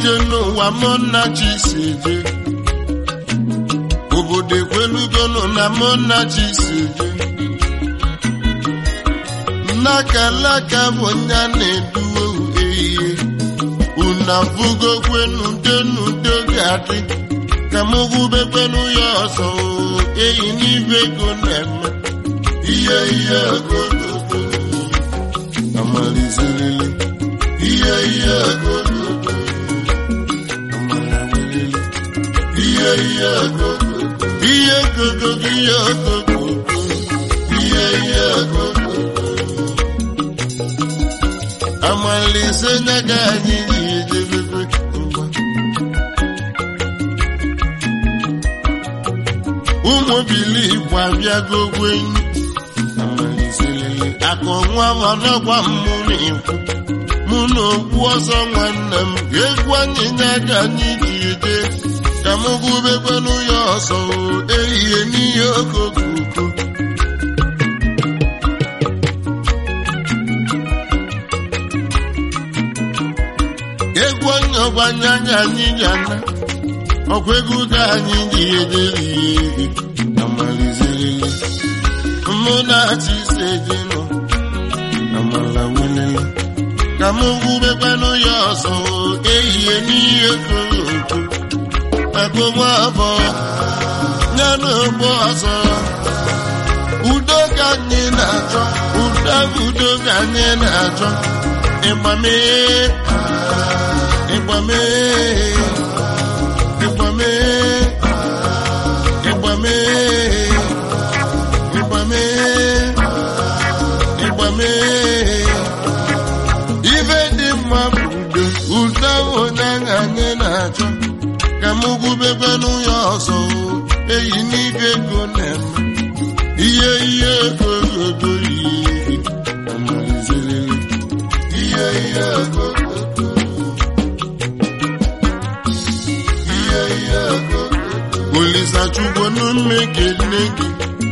ije n'ụwa mụ na chi si je obodo ekwelugonụ na mụ na chi si je nnakalaka bụ nya na-eduwe ehihie unu afụgokwenu denudo ga-adị ka m gwubekwenu ya ọzọ eyi n'ibe ego na-eme ihe ihe ogogogo amalizerele ihe ihe ogogogo amalawelele ihe ihe ogogogo ihe ogogogo ihe ogogogo ihe ihe ogogogo amalise nyaga anyị ji ejebebe ngwa ụmụ bili igbo abịago gwenyi amaliselele akụ nwa ọnọgwa mụ na-ekwu mụ na okwu ọzọ nwanne m ga-egwu anyị nyaga anyị ji eje ka m gụbekwanụ ya ọzọ ehihie n'ihe okooko egwu onye ọgbanye anya anyị ga-ana ọkwa egwu ka anyị ji ejeri amalizerele mụ na-achị ise dị nọ amala welele ka m gwubekwanụ ya ọzọ ehihie n'ihe koro oko nwa afọ ya na ogbo ọzọ udo ka anyị na-achọ udo udo ka anyị na-achọ ịgbame ịgbame ịgbame ịgbame ịgbame ịgbame ibe dị mma bụ udo udo onye ahụ anyị na-achọ ka m gwubekwanụ ya ọzọ eyi n'ibe ego na-eme ihe ihe ego ogo ihe amalizerele ihe ihe ego ihe ihe ego Olisachukwu n'ume kene gị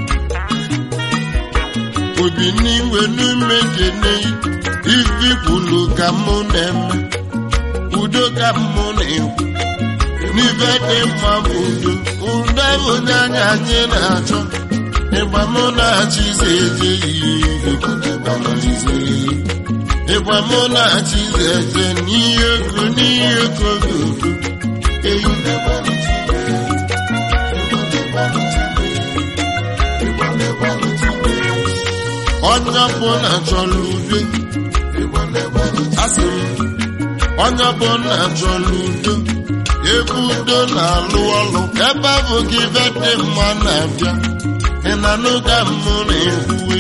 obi n'iwe n'ume kene ifi kwulu ka mụ na-eme udo ka mụ na-ekwu n'ife dị mma bụ udo udo onye anya anyị na-achọ ịgba mụ na-achịzi eje ihe ịgba mụ na-achịzi eje n'ihe ego n'ihe ego gị udo eyi onye ọbụla chọrọ udo asị m onye ọbụla chọrọ udo ebe udo na-alụ ọlụ ebe ahụ gị ibe dị mma na-abịa ị na n'ụka mmụ na-ekwuwe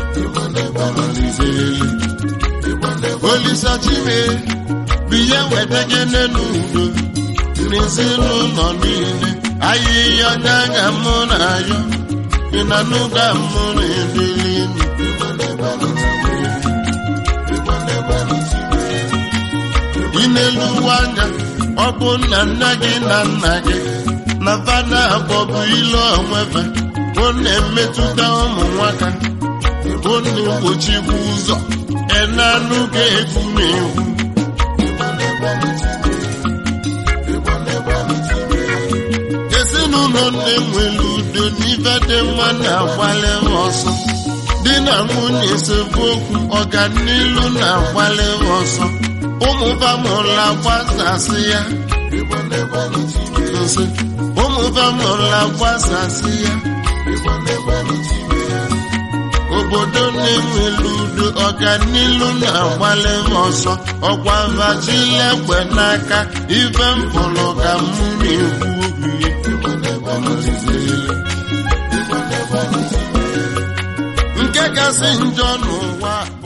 olisachime bụ ihe weta gị n'udo n'ezinụlọ niile ahịhịa onye anya mụ na-ayọ ị na n'ụka mmụ na-edeli n'elu ụwa anya ọ bụ nna nna gị na nna gị na fada abụọ bụ ile onwefe bụ na-emetụta ụmụ nwaka bụ na-egbochikwa ụzọ enanụ ga-egwu na-egwu ezinụlọ na-enwere udo n'ife dị mma na-agbali ọsọ di na nwunye esemokwu ọganilu na-agbali ọsọ ụmụ bamụla gbasasị ya ụmụ bamụla gbasasị ya obodo na-enwere udo ọganilu na-agbalị ọsọ ọkwa vajilegbe n'aka ife mpụrụ ka mụ na-ekwu okwu nke kasị njọ n'ụwa